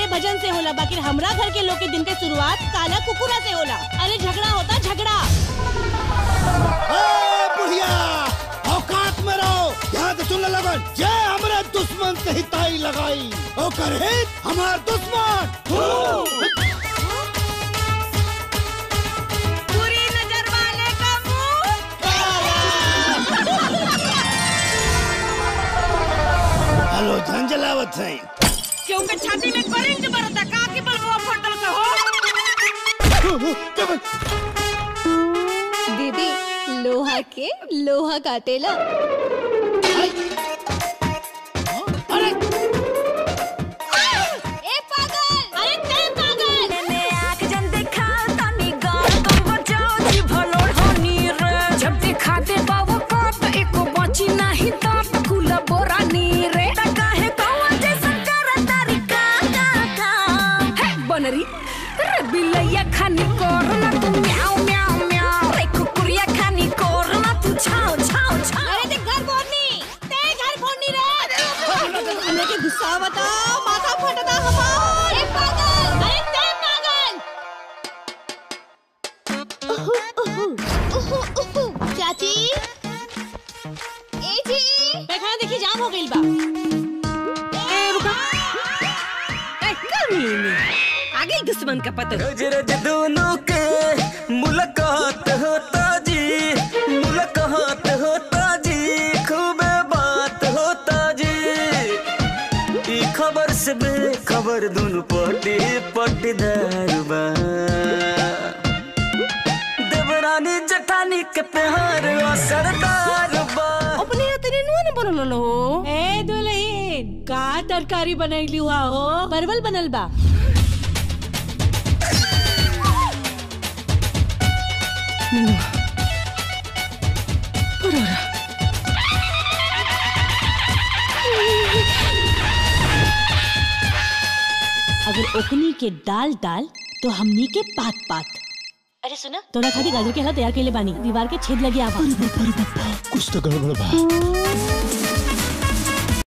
के भजन से होला बाकी हमरा घर के लोग के दिन के शुरुआत काला कुकुरा से होला अरे झगड़ा होता झगड़ा ए, बुढ़िया औकात में रहो यहाँ से सुन लगन जे हमरे दुश्मन से ही ताई लगाई ओकर हित हमार दुश्मन बुरी नजर वाले का हेलो झंझलावत है क्योंकि छाती में करंट बरता का के बलवा फटल से हो दीदी लोहा के लोहा काटेला अरे ए पागल अरे ते पागल ने आँख जन देखा तनी गाल तुम बचाओ जी भलोड़ होनी रे जब देखा दे बाबू को तो एको बची नहीं तो कुला बोरा नी रे तका है कौवा जैसा कर तारी का का का है बनरी रे बिलैया खानी कोर ना तू म्याऊ म्याऊ म्याऊ रे कुकुरिया खानी कोर ना तू छाओ छाओ छाओ अरे ते घर फोड़नी ते घर फोड़नी रे हमने के गुस्सा बता माथा फटता हमार ए पागल अरे ते पागल चाची ए जी पैखाना देखी जाम हो गइल बा ए रुका ए कमीने आगे दुश्मन का पता रोज रोज दोनों के मुलाकात होता जी मुलाकात होता जी खूब बात होता जी ई खबर से बेखबर दोनों पटी पटीदार बा देवरानी जठानी के प्यार असरदार बा अपने तेरे नुआ न बनल हो ए दुल्हन का तरकारी बनैली हुआ हो परवल बनल बा अगर ओकनी के दाल दाल तो हमनी के पात पात अरे सुना तोरा खातिर गाजर के हलवा तैयार कइले बानी दीवार के छेद लगी आवा कुछ तो गड़बड़ बा